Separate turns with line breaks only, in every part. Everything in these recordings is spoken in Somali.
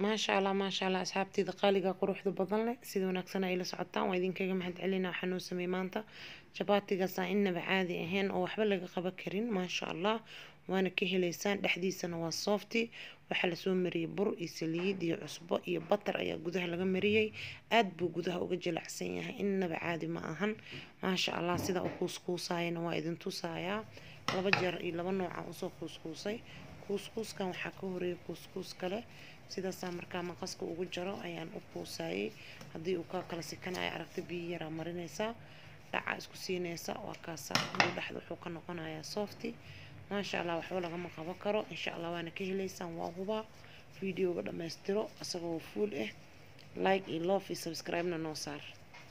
maasha allah maasha allah asxaabteyda qaaliga quruxda badan leh sida wanaagsan ay la socotaan waa idinkaga mahad celina waxaa noo sameeyey maanta jabaatigaasaan innaba caadi ahayn oo waxba laga qaban karin maasha allah waana ka heleysaan dhexdiisana waa softy waxaa lasoo mariyey bur iyo saliid iyo cusbo iyo batar ayaa gudaha laga mariyey aad buu gudaha uga jilacsan yahay innaba caadi ma ahan maasha allah sida u kuuskuusayana waa idin tusayaa laba jeer iyo laba nooca usoo kuuskuusay kuuskuuskan waxaa ka horeeyay kuuskuus kale sidaasaa markaa maqaska ugu jaro ayaan u kuusayay haddii uu kaa kala sikanaya aragta biyo yaraa marinaysaa dhaca isku siinaysa waa kaasa aduu dhexda wuxuu ka noqonayaa softy maasha allah waxba lagama qaban karo insha allah waana ka heleysaan waa hubaa videoga dhammaystiro isagoo fuul ah like iyo love iyo subscribe-na noo saar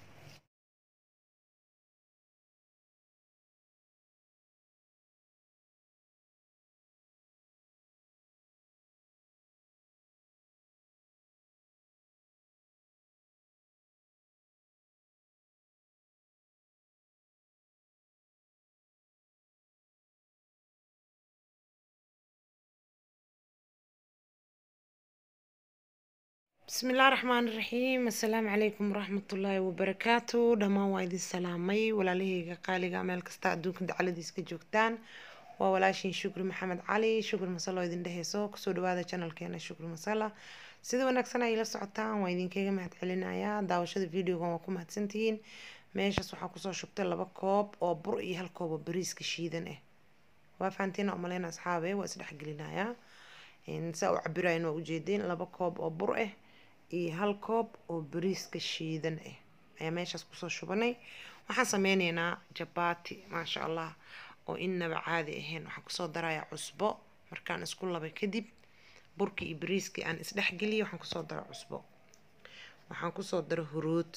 بسم الله الرحمن الرحيم السلام عليكم ورحمة الله وبركاته دمان وايد السلامي ولا ليه قالي عمل كستا أدوك دعالة ديسك جوكتان وولاشين شكر محمد علي شكر مسلا ويدين دهيسو كسو دوادا channel كينا شكر مسلا sida wanaagsan ay la socotaan waa idinkaga mahad celinayaa daawashada videogan waa ku mahadsantihiin meeshaas waxaa kusoo shubtay laba koob oo bur iyo hal koob oo bariiska shiidan ah waa fahantiina umaleyna asxaabe waa isdhexgelinayaa saa u cabirayan waa ujeedeen laba koob oo bur ah iyo hal koob oo bariiska shiidan ah ayaa meeshaas kusoo shubanay waxaan sameyneynaa jabaati maasha allah oo innaba caadi ahayn waxaan kusoo darayaa cusbo markaan isku labay kadib burkii iyo bariiskii aan isdhexgeliyay waxaan kusoo dara cusbo waxaan kusoo dara huruud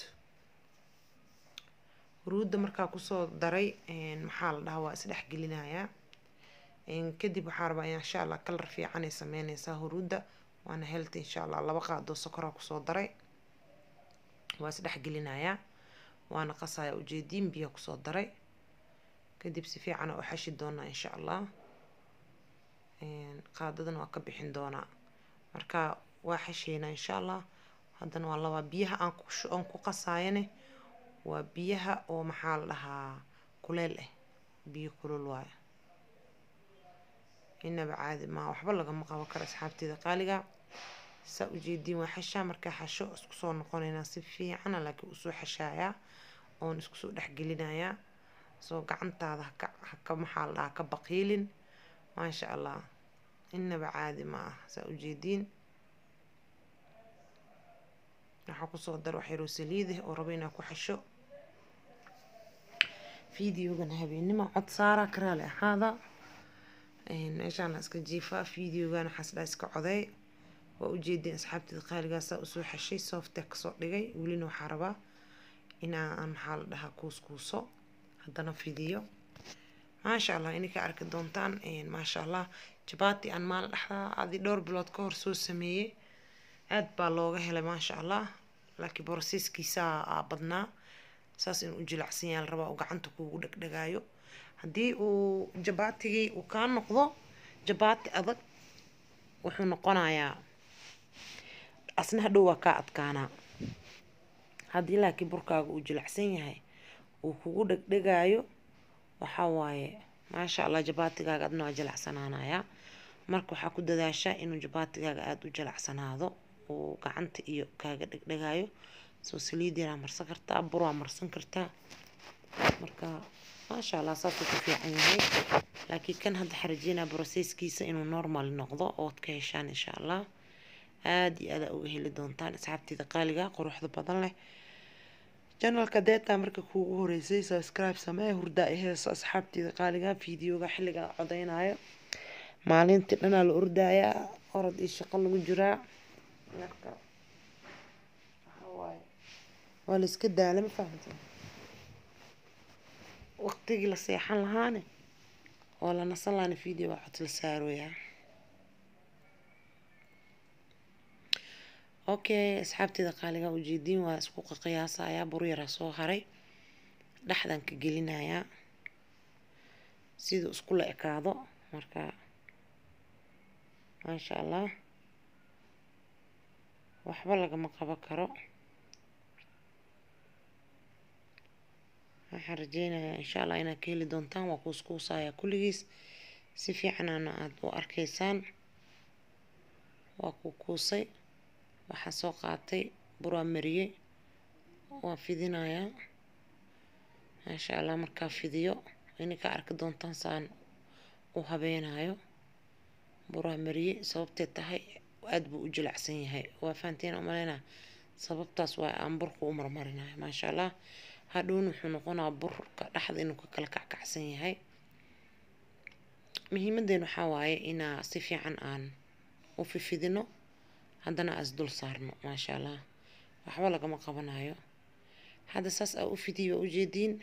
huruudda markaa kusoo daray maxaa la dhahaa waa isdhexgelinayaa kadib waxaa rabaa insha allah kalar fiican ay sameyneysaa huruudda waana healthy insha allah laba qaadoo sokoraa kusoo daray waa isdhexgelinayaa waana qasaya ujeediin biyo kusoo daray kadib si fiican u xashi doonaa insha allah qaadadan waa ka bixin doonaa marka waa xasheynaa insha allah haddana waa labaa biyaha aan ku aan ku qasaayane waa biyaha oo maxaa la dhahaa kuleel ah biyo kulul waayo inaba caadi maa waxba lagama qaban karo asxaabteeda qaaliga saa ujeediin waa xashaa markaa xasho isku soo noqonaynaa si fiicana laakiin usoo xashaayaa oon isku soo dhexgelinayaa soo gacantaada haka haka maxaa la dhahaa ka baqiilin maasha allah inaba caadi ma ah saa ujeediin waxaa kusoo dar waxyaroo saliidah oo rabo inaa ku xasho videogan habeenimo cod saara karaale ahaada meeshaan la iska jiifaa videogan waxaas dhaa iska coday waa ujeedeen asxaabteeda qaaligaasaa usoo xashay softee kasoo dhigay welina waxaa rabaa inaa aan maxaa la dhahaa kuuskuuso haddana fidiyo maasha allah ininka arki doontaan maasha allah jabaati aan maalin dhexdaa adi dhowr bilood ka hor soo sameeyey aad baa looga helay maasha allah laakiin borosiiskiisaa badnaa saas inuu u jilacsan yahay la rabaa uu gacanta kuugu dhegdhegaayo haddii uu jabaatigii uu kaa noqdo jabaati adag wuxuu noqonayaa asna hadhow waa kaa adkaanaa haddii laakiin burkaaga uu jilacsan yahay uu kugu dhegdhegaayo waxaa waaye maasha allah jabaatigaaga adna waa jilacsanaanayaa marka waxaa ku dadaashaa inuu jabaatigaaga aada u jilacsanaado uu gacanta iyo kaaga dhegdhegaayo soo saliid yaraa marsan kartaa bur waa marsan kartaa marka maasha allah saasuu ku fiican yahay laakiin kan hadda xarajeynaa brosesskiisa inuu normal noqdo ood ka heshaan insha allah aada iyo aada uga heli doontaan asxaabteeda qaaliga quruxda badan leh janalka deetaa marka kuugu horeysay subscribe samee hurdaa i heeso asxaabteeda qaaliga videoga xilligaa codeynayo maalintii dhanaa la ordayaa orod iyo shaqo lagu jiraa marka waxawaaye waa la iska daala ma fahamta waqtigii la seexan lahaane oo la nasan lahaana video waa cod la saarooyaa okay asxaabteeda qaaliga ujeediin waa isku qiyaasayaa bur yaraa soo haray dhexdan ka gelinayaa siduu isku la ekaado marka maasha allah waxba lagama qaban karo waxaan rajeynayaa insha allah inaad ka heli doontaan waa kuuskuusaya kulligiis si fiicanana aada u arkaysaan waa kuukuusay waxaa soo qaatay buraa mariyey waa fidinayaa maasha allah markaa fidiyo ininka arki doontaan saan u habeenayo buraa mariyey sababtee tahay aada buu u jilacsan yahay waa fahanteen umaleynaa sababtaas waa aan burka u marmarinayo maasha allah hadhowna wuxuu noqonaa burka dhexda inuu ka kala kackacsan yahay muhiimadeen waxaa waaye inaa si fiican aan u fifidino haddana as dul saarno maasha allah waxba lagama qabanayo hadda saas aa u fidiyo waa ujeediin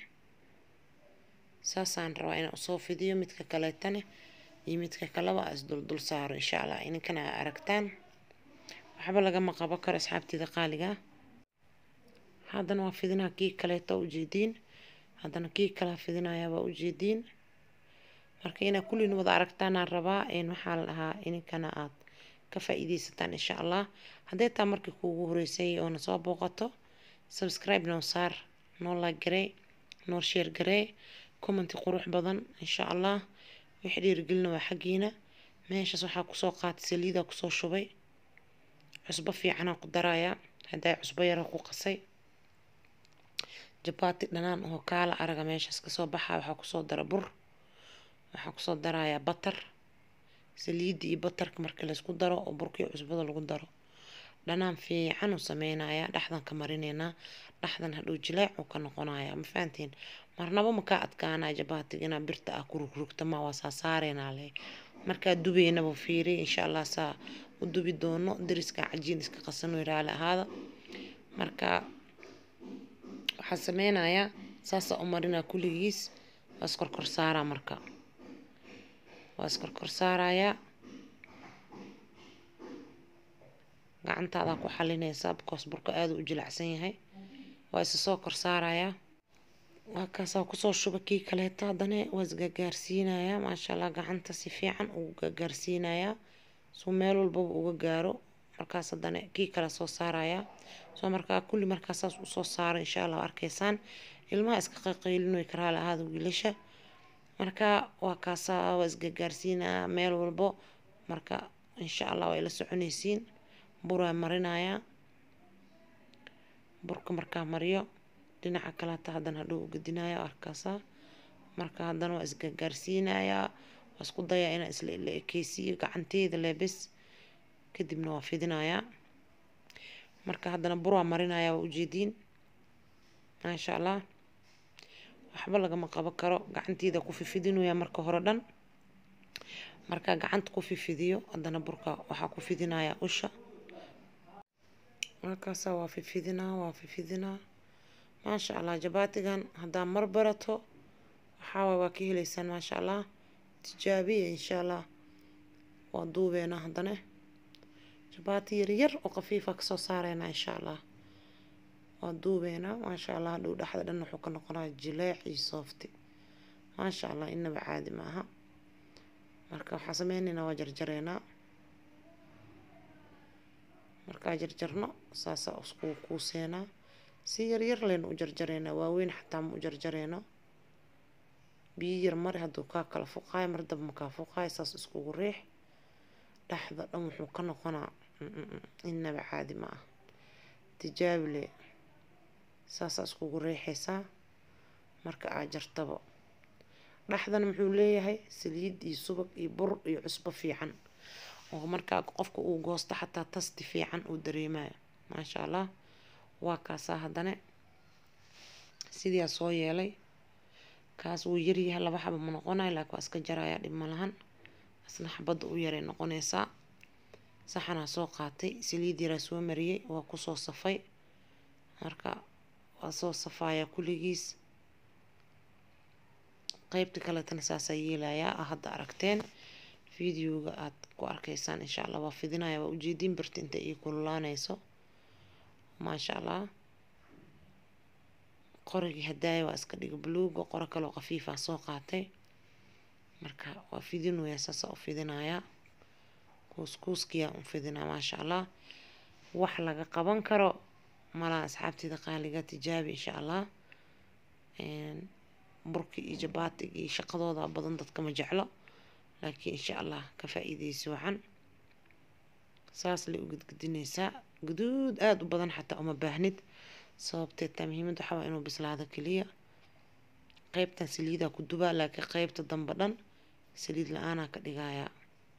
saasaan rabaa inaan usoo fidiyo midka kaleetane iyo midka kaleba as dul dul saaro insha allah ininkana aa aragtaan waxba lagama qaban karo asxaabteeda qaaliga haddana waa fidinaa kii kaleeto ujeediin haddana kii kalea fidinayaa waa ujeediin marka inaad kulliin wada aragtaanaan rabaa waxaa la dhahaa ininkana aad ka faa-iideysataan insha allah hadday taa markii kuugu horeysay oona soo booqato subscribe noo saar noo like garee noo share garee commenti qurux badan insha allah wixii dhiirigelina waa xaggiina meeshaas waxaa kusoo qaatay saliidaa kusoo shubay cusbo fiicanaa ku darayaa haddaa cusbo yara ku qasay jabaati dhanaan oo kaala araga meeshaas kasoo baxaa waxaa kusoo dara bur waxaa kusoo darayaa batar saliidda iyo batarka marka laysku daro oo burka iyo cusbada lagu daro dhanaan fiican uu sameynayaa dhexdan ka marineynaa dhexdan hadhow jileec uu ka noqonayaa ma fahantiin marnaba makaa adkaanaa jabaatiga inaa birta ah ku rugrugta ma waa saa saareynaa leh markaa dubeynaba fiiri insha allah saa u dubi doono dariska cajiin iska qasano raali ahaada marka waxaa sameynayaa saasaa u marinaa kulligiis waa iskorkor saaraa marka waa iskorkor saarayaa gacantaadaa ku xalinaysaa because burka aada u jilacsan yahay waa isa soo kor saarayaa waa kaasaa kusoo shuba kii kaleeto haddana waa isgagaarsiinayaa maasha allah gacanta si fiican ugu gagaarsiinayaa suu meel walbaba uga gaaro markaas haddana kii kale soo saarayaa soo markaa kulli markaa saas usoo saaro insha allah arkaysaan ilmaha iska qaqaylinoy karaale ahaada wiilasha marka waa kaasaa waa isgagaarsiinayaa meel walbo marka insha allah waa ila soconaysiin buraa marinayaa burka markaa mariyo dhinaca kaleeta haddana hadhow ugadinaya arkaasaa marka haddana waa isgagaarsiinayaa waa isku dayaa inaan isla la ekeysiiyo gacanteeda leebes kadibna waa fidinayaa marka haddana buraa marinayaa waa ujeediin maasha allah waxba lagama qaban karo gacanteeda ku fifidinaya marka hore dhan markaa gacanta ku fifidiyo haddana burka waxaa ku fidinayaa usha markaasaa waa fifidinaa waa fifidinaa maasha allah jabaatigan haddaa mar barato waxaawaay waa ka heleysaan maasha allah tijaabiya insha allah waa duubeena haddana jabaati yaryar oo khafiifa kasoo saareynaa insha allah waa duubeena maasha allah hadhow dhexda dhan wuxuu ka noqonaa jileec iyo soofti maasha allah inaba caadi maaha marka waxaa sameyneynaa waa jarjareynaa markaa jarjarno saasaa isku kuuseenaa si yaryar leyna u jarjareynaa waaweyn xataa ma u jarjareyno biyo yar mari hadduu kaa kala fuqaayo mar daba makaa fuqaayo saas iskugu riix dhexda dhan wuxuu ka noqonaa inaba caadi ma ah tijaabile saasaa iskugu riixaysaa marka aad jartabo dhexdana muxuu leeyahay saliid iyo subag iyo bur iyo cusbo fiican oo markaa qofka uu goosto xataa tasti fiican uu dareemayo maasha allah waa kaasaa haddana sidiaa soo yeelay kaas wuu yaryahay laba xaba ma noqonayo laakiin waa iska jaraya dhib ma lahan isna xabadda u yaray noqonaysaa saxanaa soo qaatay saliid yaraa soo mariyey waa kusoo safay marka waa soo safayaa kulligiis qeybta kaletana saasaa yeelayaa a hadda aragteen videoga aad ku arkaysaan insha allah waa fidinaya waa ujeediin birta inta ii kululaanayso maasha allah qorigii hadaaya waa iska dhiga buluuga qoro kaloo khafiifa soo qaatay marka waa fidinaya saasa u fidinayaa kuuskuuskiyaa u fidinaa maasha allah wax laga qaban karo malaha asxaabteeda qaaliga tijaabi insha allah burki iyo jabaatiga iyo shaqadooda badan dadka ma jeclo laakiin insha allah ka faa-iideysi wacan saas lay u gudgudinaysaa guduud aada u badan xataa uma baahnid sababteed taa muhiimada waxaa waa inuu bislaado keliya qeybtan saliidaa ku dubaa laakiin qeybta dambe dhan saliid la-aanaa ka dhigayaa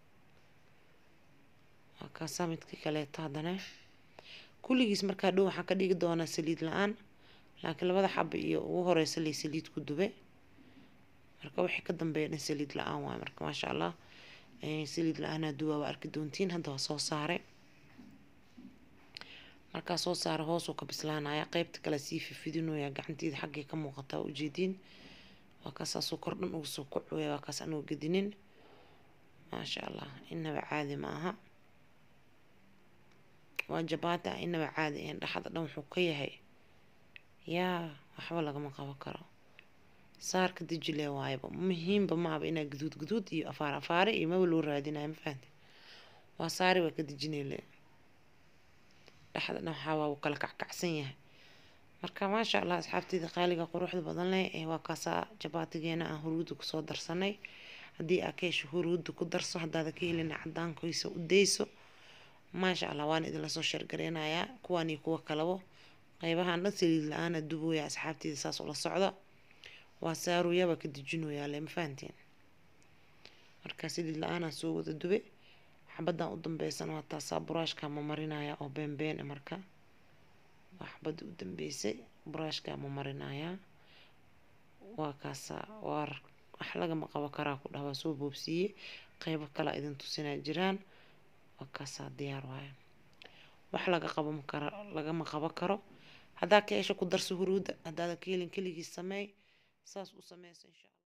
waa kaasaa midkii kaleeto haddana kulligiis markaa dhow waxaa ka dhigi doonaa saliid la-aan laakiin labada xaba iyo ugu horeysa lay saliid ku dube marka wixii ka dambeeya dhan saliid la-aan waay marka maasha allah saliid la-aanaa duwaa waa arki doontiin hadda waa soo saare markaa soo saara hoosuu ka bislaanaya qeybta kale sii fifidinooya gacanteeda xaggay ka muuqataa ujeediin waa kaasaasuu kor dhan ugu soo kucooya waa kaas anuu gedinin maasha allah inaba caadi ma aha waa jabaati ah inaba caadi ahayn dhexda dhan wuxuu ka yahay yaa waxba lagama qaban karo saarka dijile waayaba muhiimba maaba inaa guduud guduud iyo afaar afaare iyo maba loo raadinayo ma fahamte waa saari waa ka dijinele dhexda dhan waxaa waa uu kala kackacsan yahay marka maasha allah asxaabteeda qaaliga quruxda badan leh ee waa kaasaa jabaatigeena aan huruudda kusoo darsanay haddii aa ka hesho huruudda ku darso haddaada ka helina cadaankiisa u dayso maasha allah waan idinla soo sheergareynayaa kuwaan iyo kuwa kalabo qeybahan dhan saliid la-aana dubooya asxaabteeda saas ula socda waa saaruyaaba ka dijinoyaa le ma fahanteen marka saliid la-aanaa soo wada dube xabadan u dambeysan waa taasaa buraashkaa ma marinaya oo beenbeen marka waa xabadii u dambeysay buraashkaa ma marinayaa waa kaasaa waa wax lagama qabo karaa ku dhah waa soo boobsiiye qeybo kalea idin tusinaa jiraan waa kaasaa diyaar waaya wax laga qabo kara lagama qabo karo haddaa ka hesho ku darso huruudda haddaada ka helin keligiis sameey saas u sameyso insha alla